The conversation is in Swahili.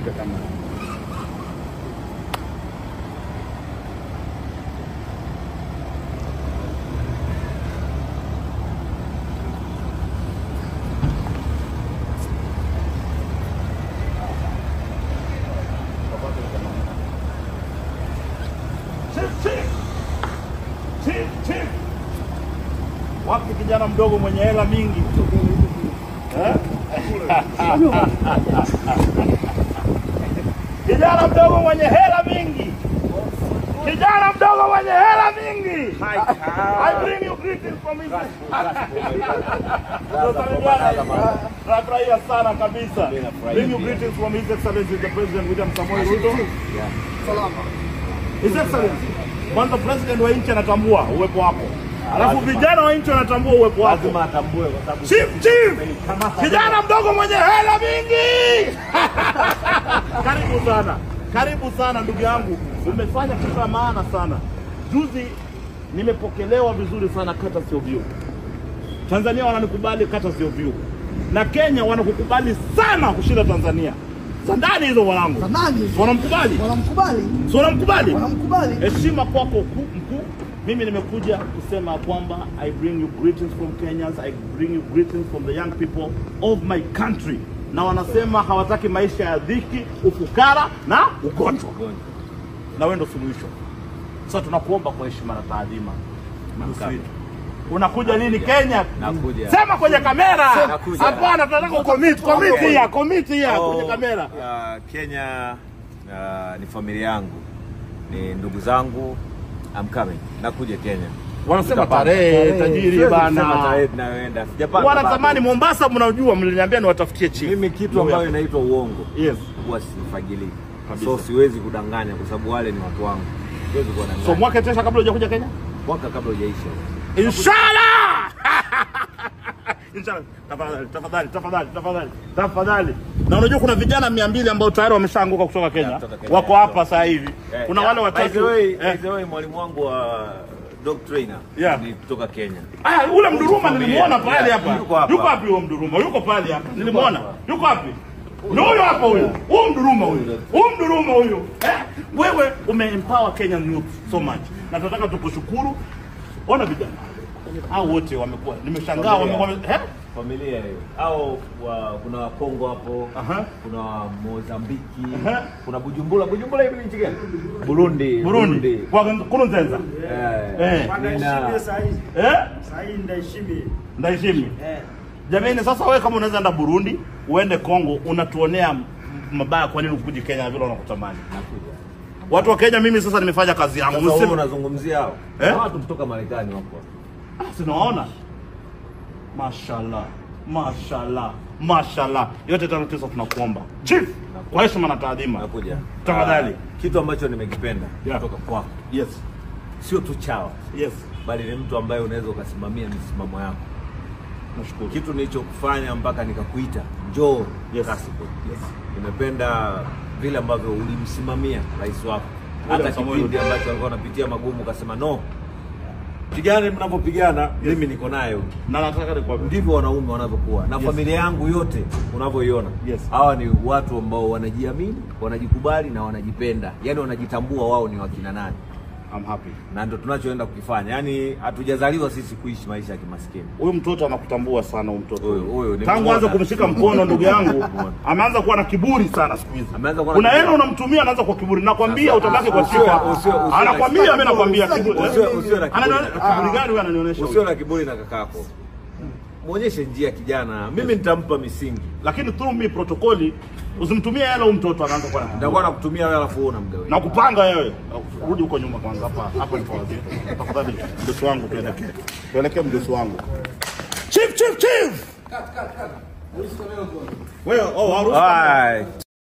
Shika kama Chief, chief. Chief, chief. Wapi kijana mdogo mwenye hela mingi Eh? kijana mdogo mwenye hela mingi kijana mdogo mwenye hela mingi I bring you greetings from his Tunafurahia sana kabisa. Bring you greetings from His Excellency the President William Samoei Ruto. His Excellency, kwanza president wa nchi anatambua uwepo wako, alafu vijana wa nchi wanatambua uwepo wako. lazima atambue kwa sababu Chief, chief, kijana mdogo mwenye hela mingi. Karibu sana, karibu sana ndugu yangu, umefanya kitu cha maana sana. Juzi nimepokelewa vizuri sana kata sio view. Tanzania wananikubali kata sio view, na Kenya wanakukubali sana kushinda Tanzania. Za ndani hizo mwanangu, Zamani wanamkubali, wanamkubali, si wanamkubali? wanamkubali. heshima kwako ku- mkuu. Mimi nimekuja kusema kwamba I bring you greetings from Kenyans, I bring you greetings from the young people of my country, na wanasema hawataki maisha ya dhiki, ufukara na ugonjwa, na wewe ndo suluhisho. Sasa tunakuomba kwa heshima na taadhima, Mgusi wetu. unakuja lini Kenya? Nakuja. Sema kwenye kamera. Nakuja. Hapana, tunataka ukomiti, komiti ya komiti ya Oh, kwenye kamera. uh, Kenya uh, ni familia yangu, ni ndugu zangu. I'm coming, nakuja Kenya. Wanasema Tutapanga. tarehe tajiri Siwezi kusema bana. tarehe tunayoenda, sijapanga wanatamani bado. Mombasa, mnajua, mliniambia niwatafutie chief. Mimi kitu ambayo inaitwa uongo yes. huwa sifagilii, Kabisa. so siwezi kudanganya kwa sababu wale ni watu wangu, siwezi kuwadanganya. So mwaka tesha kabla hujakuja Kenya, mwaka kabla hujaisha inshallah. Inshallah. Tafadhali, tafadhali, tafadhali, tafadhali, tafadhali. Na unajua kuna vijana mia mbili ambao tayari wameshaanguka kutoka Kenya, kutoka Kenya, wako yeah. hapa sasa hivi. Eh, Kuna yeah. wale By the watatu way, eh. by the way, mwalimu wangu wa dog trainer Yeah. ni kutoka Kenya. Aya, ule Mduruma nilimuona pale Yeah, hapa. yuko hapa. Yuko wapi huyo Mduruma? Yuko pale hapa. Nilimuona. Yuko wapi? Ni huyo hapa huyo. Huyo Mduruma huyo. Huyo Mduruma huyo. Eh, wewe umeempower Kenyan youth so much. Na tunataka tukushukuru. Ona vijana. Hao wote wamekuwa. Nimeshangaa Familia. wamekuwa eh? familia hiyo au wa, kuna wakongo hapo Aha. kuna wa mozambiki Aha. kuna bujumbura bujumbura hivi ni nchi gani burundi Burundi. Kwa Kurunzenza. Eh, Eh. nina- Eh? Sahii ndaheshimi. Ndaheshimi. Eh. Jamani, sasa wewe kama unaweza enda Burundi, uende Kongo, unatuonea m- mabaya, kwa nini ukuje Kenya vile unakutamani? nakuja. Watu wa Kenya, mimi sasa nimefanya kazi yangu. Sasa wewe Mseme- unazungumzia hao Eh? Na watu kutoka marekani wako Ah, sinaona mashallah mashallah mashallah yote tano tisa tunakuomba chief kwa heshima na taadhima nakuja Tafadhali. Ah, kitu ambacho nimekipenda Yeah. kutoka kwako yes sio tu chawa yes bali ni mtu ambaye unaweza ukasimamia misimamo yako nashukuru kitu nilichokufanya mpaka nikakuita njoo Yes. Kasipul. Yes. nimependa vile ambavyo ulimsimamia rais wako hata William Samoei kipindi ambacho alikuwa anapitia magumu ukasema no pigane mnavyopigana mimi niko nayo na nataka nikwambie ndivyo wanaume wanavyokuwa na Yes. familia yangu yote unavyoiona Yes. hawa ni watu ambao wanajiamini wanajikubali na wanajipenda yaani wanajitambua wao ni wakina nani I'm happy na ndo tunachoenda kukifanya yaani hatujazaliwa sisi kuishi maisha ya kimaskini huyu mtoto anakutambua sana huyu mtoto Huyu- huyu ni tangu mbona. anza kumshika mkono ndugu yangu Mbona. ameanza kuwa na kiburi sana siku hizi Ameanza kuwa na kuna kiburi. hela unamtumia anaanza kwa kiburi nakwambia Sasa, utabaki kwa usiwe- shika usiwe- usiwe- anakwambia mimi nakwambia kiburi Usiwe- usiwe na kiburi. Ananione- kiburi gani huyu ananionyesha usio huyu? na kiburi na kakako mwonyeshe njia kijana mimi nitampa misingi lakini through me protokoli usimtumie hela huyu mtoto anaanza kuwa na kiburi. nitakuwa nakutumia wewe alafu wewe unamgawia na kupanga wewe rudi huko nyuma kwanza hapa hapa nifuatie tafadhali mdosi wangu tuelekee tuelekee mdosi wangu chief chief chief wewe oh harusi Alright.